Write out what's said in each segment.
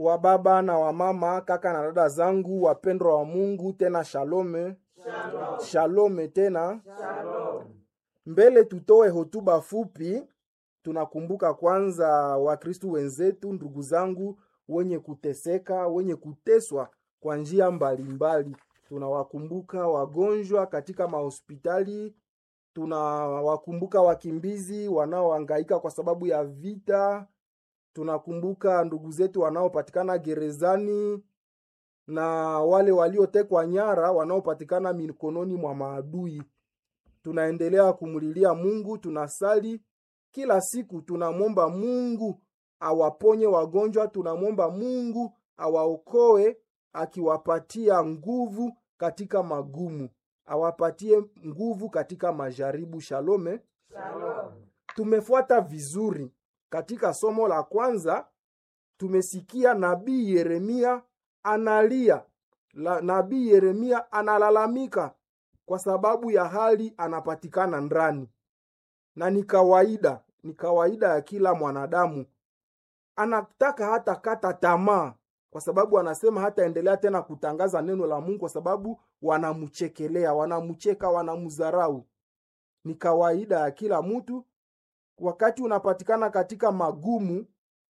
wa baba na wa mama, kaka na dada zangu wapendwa wa Mungu, tena shalome Shalom. shalome tena. Shalom. Mbele tutoe hotuba fupi, tunakumbuka kwanza Wakristu wenzetu, ndugu zangu wenye kuteseka, wenye kuteswa kwa njia mbalimbali. Tunawakumbuka wagonjwa katika mahospitali, tunawakumbuka wakimbizi wanaohangaika kwa sababu ya vita, tunakumbuka ndugu zetu wanaopatikana gerezani na wale waliotekwa nyara wanaopatikana mikononi mwa maadui. Tunaendelea kumlilia Mungu, tunasali kila siku, tunamwomba Mungu awaponye wagonjwa, tunamwomba Mungu awaokoe, akiwapatia nguvu katika magumu, awapatie nguvu katika majaribu. Shalome. Shalom. Tumefuata vizuri katika somo la kwanza, tumesikia nabii Yeremia analia la, nabii Yeremia analalamika kwa sababu ya hali anapatikana ndani, na ni kawaida, ni kawaida ya kila mwanadamu. Anataka hata kata tamaa, kwa sababu anasema hataendelea tena kutangaza neno la Mungu kwa sababu wanamchekelea, wanamcheka, wanamdharau. Ni kawaida ya kila mtu wakati unapatikana katika magumu,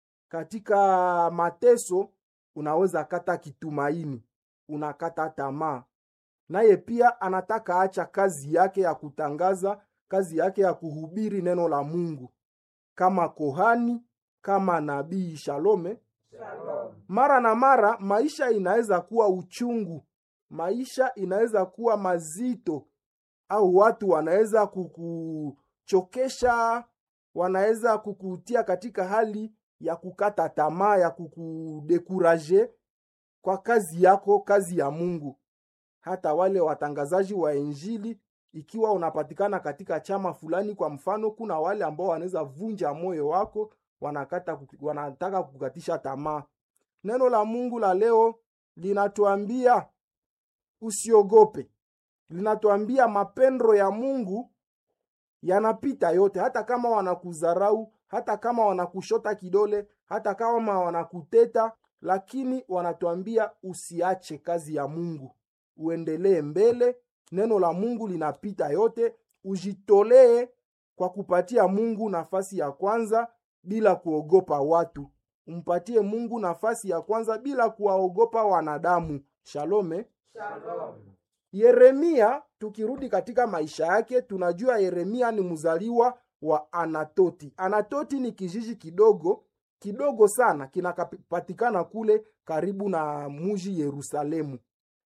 katika mateso, unaweza kata kitumaini, unakata tamaa. Naye pia anataka acha kazi yake ya kutangaza, kazi yake ya kuhubiri neno la Mungu kama kohani, kama nabii. Shalome. Shalom. Mara na mara maisha inaweza kuwa uchungu, maisha inaweza kuwa mazito, au watu wanaweza kukuchokesha, wanaweza kukutia katika hali ya kukata tamaa, ya kukudekuraje kwa kazi yako, kazi ya Mungu. Hata wale watangazaji wa Injili, ikiwa unapatikana katika chama fulani, kwa mfano, kuna wale ambao wanaweza vunja moyo wako, wanakata, wanataka kukatisha tamaa. Neno la Mungu la leo linatuambia usiogope, linatuambia mapendo ya Mungu yanapita yote, hata kama wanakudharau, hata kama wanakushota kidole, hata kama wanakuteta, lakini wanatuambia usiache kazi ya Mungu, uendelee mbele. Neno la Mungu linapita yote, ujitolee kwa kupatia Mungu nafasi ya kwanza bila kuogopa watu. Umpatie Mungu nafasi ya kwanza bila kuwaogopa wanadamu. Shalome. Shalom. Yeremia, tukirudi katika maisha yake, tunajua Yeremia ni mzaliwa wa Anatoti. Anatoti ni kijiji kidogo kidogo sana, kinapatikana kule karibu na muji Yerusalemu.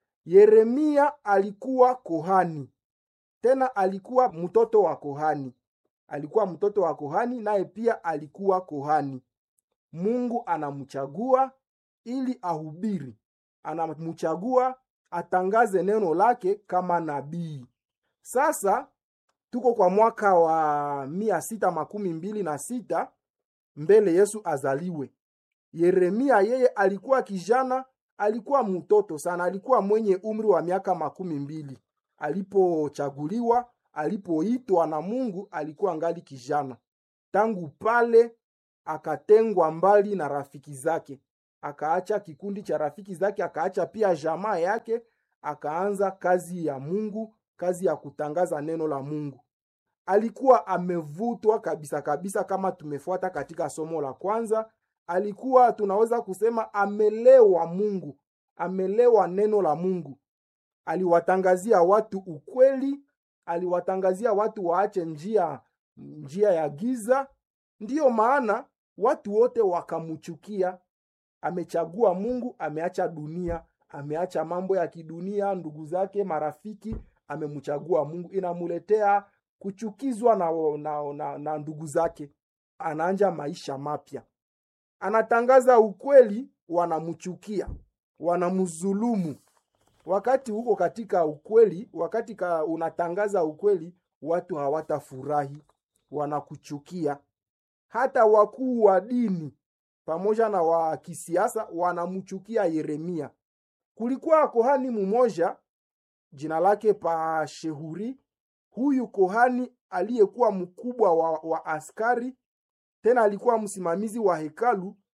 Yeremia alikuwa kohani, tena alikuwa mtoto wa kohani, alikuwa mtoto wa kohani, naye pia alikuwa kohani. Mungu anamchagua ili ahubiri, anamchagua atangaze neno lake kama nabii. Sasa tuko kwa mwaka wa mia sita makumi mbili na sita mbele Yesu azaliwe. Yeremia yeye alikuwa kijana, alikuwa mtoto sana, alikuwa mwenye umri wa miaka makumi mbili alipochaguliwa, alipoitwa na Mungu, alikuwa ngali kijana. Tangu pale akatengwa mbali na rafiki zake, akaacha kikundi cha rafiki zake, akaacha pia jamaa yake, akaanza kazi ya Mungu, kazi ya kutangaza neno la Mungu. Alikuwa amevutwa kabisa kabisa, kama tumefuata katika somo la kwanza, alikuwa tunaweza kusema amelewa Mungu, amelewa neno la Mungu. Aliwatangazia watu ukweli, aliwatangazia watu waache njia njia ya giza. Ndiyo maana watu wote wakamchukia. Amechagua Mungu, ameacha dunia, ameacha mambo ya kidunia, ndugu zake, marafiki, amemchagua Mungu. Inamuletea kuchukizwa na, na, na, na ndugu zake. Anaanja maisha mapya, anatangaza ukweli, wanamchukia, wanamzulumu. Wakati huko katika ukweli, wakati ka unatangaza ukweli, watu hawatafurahi, wanakuchukia. Hata wakuu wa dini pamoja na wa kisiasa wanamchukia Yeremia. Kulikuwa kohani mmoja jina lake Pashehuri. Huyu kohani aliyekuwa mkubwa wa, wa askari tena alikuwa msimamizi wa hekalu,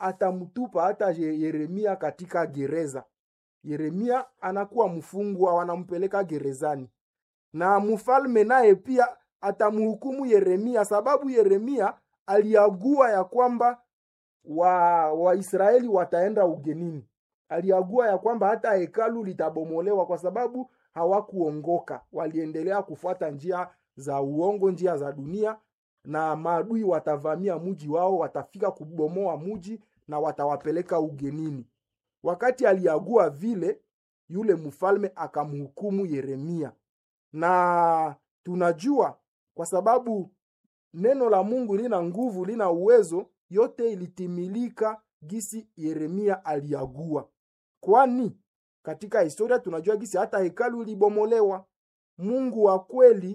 atamtupa hata Ye- Yeremia katika gereza. Yeremia anakuwa mfungwa, wanampeleka gerezani, na mfalme naye pia atamhukumu Yeremia, sababu Yeremia aliagua ya kwamba wa Waisraeli wataenda ugenini. Aliagua ya kwamba hata hekalu litabomolewa kwa sababu hawakuongoka, waliendelea kufuata njia za uongo, njia za dunia, na maadui watavamia mji wao, watafika kubomoa mji na watawapeleka ugenini. Wakati aliagua vile, yule mfalme akamhukumu Yeremia, na tunajua kwa sababu neno la Mungu lina nguvu, lina uwezo, yote ilitimilika gisi Yeremia aliagua. Kwani katika historia tunajua gisi hata hekalu ilibomolewa. Mungu wa kweli,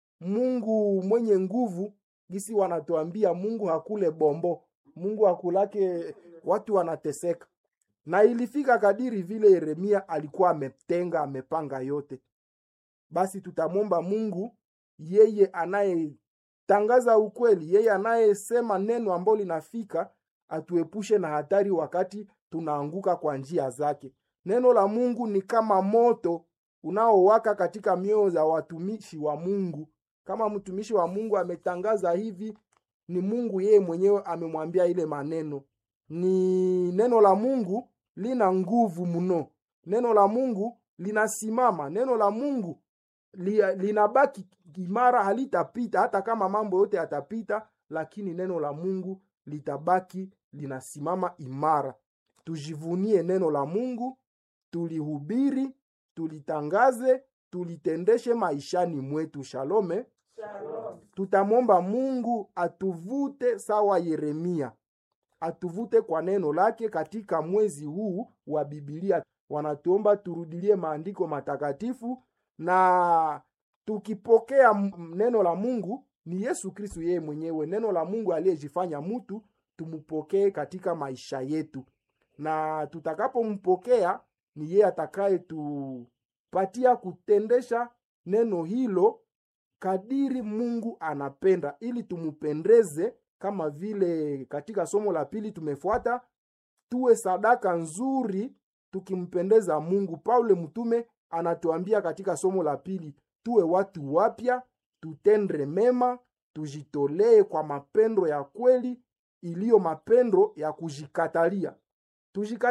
Mungu mwenye nguvu, gisi wanatuambia Mungu hakule bombo, Mungu hakulake watu wanateseka. Na ilifika kadiri vile Yeremia alikuwa ametenga, amepanga yote. Basi tutamwomba Mungu yeye anayetangaza ukweli, yeye anayesema neno ambalo linafika, atuepushe na hatari wakati tunaanguka kwa njia zake. Neno la Mungu ni kama moto unaowaka katika mioyo za watumishi wa Mungu. Kama mtumishi wa Mungu ametangaza hivi, ni Mungu yeye mwenyewe amemwambia ile maneno. Ni neno la Mungu lina nguvu mno. Neno la Mungu linasimama. Neno la Mungu li, linabaki imara, halitapita hata kama mambo yote yatapita, lakini neno la Mungu litabaki linasimama imara. Tujivunie neno la Mungu, tulihubiri, tulitangaze, tulitendeshe maishani mwetu. Shalome. Shalom. Tutamwomba Mungu atuvute sawa Yeremia, atuvute kwa neno lake katika mwezi huu wa Biblia. Wanatuomba turudilie maandiko matakatifu, na tukipokea m- neno la Mungu ni Yesu Kristu yeye mwenyewe, neno la Mungu aliyejifanya mtu, tumpokee katika maisha yetu, na tutakapompokea ni yeye atakayetupatia kutendesha neno hilo kadiri Mungu anapenda, ili tumupendeze, kama vile katika somo la pili tumefuata, tuwe sadaka nzuri tukimpendeza Mungu. Paulo mtume anatuambia katika somo la pili, tuwe watu wapya, tutendre mema, tujitolee kwa mapendo ya kweli, iliyo mapendo ya kujikatalia. Tujika